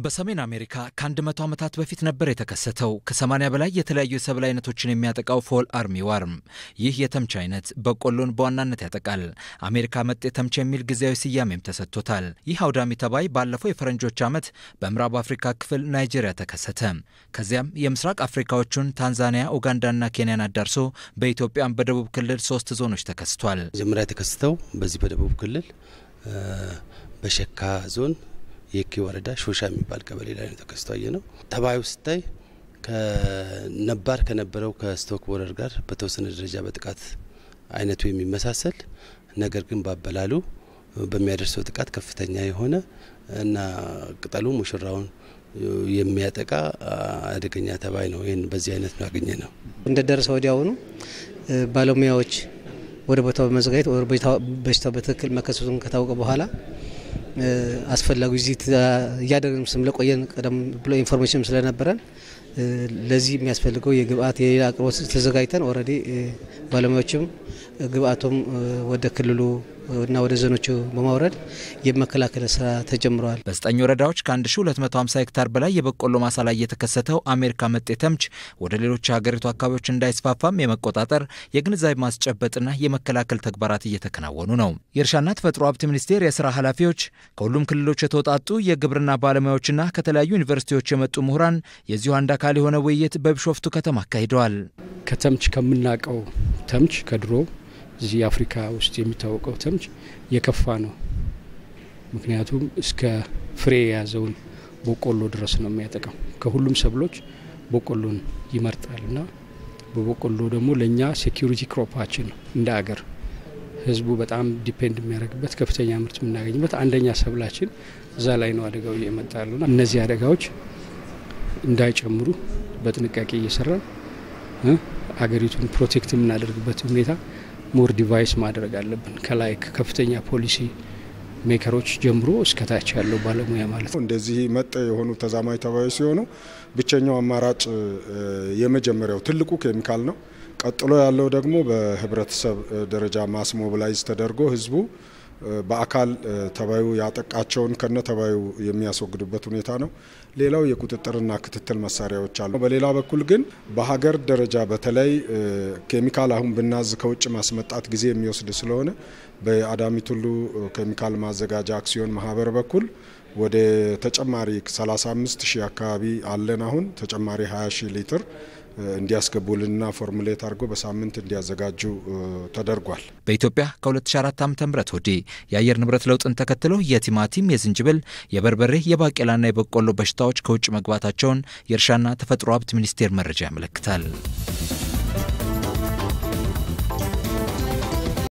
በሰሜን አሜሪካ ከ100 ዓመታት በፊት ነበር የተከሰተው ከ80 በላይ የተለያዩ የሰብል አይነቶችን የሚያጠቃው ፎል አርሚ ዋርም። ይህ የተምች አይነት በቆሎን በዋናነት ያጠቃል። አሜሪካ መጤ ተምች የሚል ጊዜያዊ ስያሜም ተሰጥቶታል። ይህ አውዳሚ ተባይ ባለፈው የፈረንጆች ዓመት በምዕራብ አፍሪካ ክፍል ናይጄሪያ ተከሰተ። ከዚያም የምስራቅ አፍሪካዎቹን ታንዛኒያ፣ ኡጋንዳና ኬንያን አዳርሶ በኢትዮጵያም በደቡብ ክልል ሶስት ዞኖች ተከስቷል። መጀመሪያ የተከሰተው በዚህ በደቡብ ክልል በሸካ ዞን የኪ ወረዳ ሾሻ የሚባል ቀበሌ ላይ ነው ተከስቶ ያየ ነው። ተባዩ ስታይ ከነባር ከነበረው ከስቶክ ቦረር ጋር በተወሰነ ደረጃ በጥቃት አይነቱ የሚመሳሰል ነገር ግን ባበላሉ በሚያደርሰው ጥቃት ከፍተኛ የሆነ እና ቅጠሉ ሙሽራውን የሚያጠቃ አደገኛ ተባይ ነው። ይህን በዚህ አይነት ነው ያገኘ ነው። እንደደረሰ ወዲያውኑ ባለሙያዎች ወደ ቦታው በመዘጋጀት በሽታው በትክክል መከሰቱን ከታወቀ በኋላ አስፈላጊ ቪዚት እያደረግን ስለቆየን ቀደም ብሎ ኢንፎርሜሽን ስለነበረን ለዚህ የሚያስፈልገው የግብአት የሌላ አቅርቦት ተዘጋጅተን ኦልሬዲ ባለሙያዎችም ግብአቱም ወደ ክልሉ እና ወደ ዞኖቹ በማውረድ የመከላከል ስራ ተጀምረዋል። በዘጠኝ ወረዳዎች ከ1250 ሄክታር በላይ የበቆሎ ማሳ ላይ የተከሰተው አሜሪካ መጤ ተምች ወደ ሌሎች የሀገሪቱ አካባቢዎች እንዳይስፋፋም የመቆጣጠር የግንዛቤ ማስጨበጥና የመከላከል ተግባራት እየተከናወኑ ነው። የእርሻና ተፈጥሮ ሀብት ሚኒስቴር የስራ ኃላፊዎች ከሁሉም ክልሎች የተውጣጡ የግብርና ባለሙያዎችና ከተለያዩ ዩኒቨርሲቲዎች የመጡ ምሁራን የዚሁ አንድ አካል የሆነ ውይይት በቢሾፍቱ ከተማ አካሂደዋል። ከተምች ከምናውቀው ተምች ከድሮ እዚህ አፍሪካ ውስጥ የሚታወቀው ተምች የከፋ ነው። ምክንያቱም እስከ ፍሬ የያዘውን በቆሎ ድረስ ነው የሚያጠቃው። ከሁሉም ሰብሎች በቆሎን ይመርጣል እና በበቆሎ ደግሞ ለእኛ ሴኪሪቲ ክሮፓችን ነው እንደ አገር ህዝቡ በጣም ዲፔንድ የሚያደርግበት ከፍተኛ ምርት የምናገኝበት አንደኛ ሰብላችን እዛ ላይ ነው አደጋው እየመጣ ያሉና እነዚህ አደጋዎች እንዳይጨምሩ በጥንቃቄ እየሰራን አገሪቱን ፕሮቴክት የምናደርግበት ሁኔታ ሞር ዲቫይስ ማድረግ አለብን። ከላይ ከፍተኛ ፖሊሲ ሜከሮች ጀምሮ እስከታች ያለው ባለሙያ ማለት ነው። እንደዚህ መጤ የሆኑ ተዛማጅ ተባዮች ሲሆኑ ብቸኛው አማራጭ የመጀመሪያው ትልቁ ኬሚካል ነው። ቀጥሎ ያለው ደግሞ በህብረተሰብ ደረጃ ማስ ሞቢላይዝ ተደርጎ ህዝቡ በአካል ተባዩ ያጠቃቸውን ከነ ተባዩ የሚያስወግዱበት ሁኔታ ነው። ሌላው የቁጥጥርና ክትትል መሳሪያዎች አሉ። በሌላ በኩል ግን በሀገር ደረጃ በተለይ ኬሚካል አሁን ብናዝ ከውጭ ማስመጣት ጊዜ የሚወስድ ስለሆነ በአዳሚ ቱሉ ኬሚካል ማዘጋጃ አክሲዮን ማህበር በኩል ወደ ተጨማሪ 35 ሺህ አካባቢ አለን። አሁን ተጨማሪ 20 ሺህ ሊትር እንዲያስገቡልንና ፎርሙሌት አድርገው በሳምንት እንዲያዘጋጁ ተደርጓል። በኢትዮጵያ ከ2004 ዓ ም ወዲህ የአየር ንብረት ለውጥን ተከትሎ የቲማቲም፣ የዝንጅብል፣ የበርበሬ፣ የባቄላና የበቆሎ በሽታዎች ከውጭ መግባታቸውን የእርሻና ተፈጥሮ ሀብት ሚኒስቴር መረጃ ያመለክታል።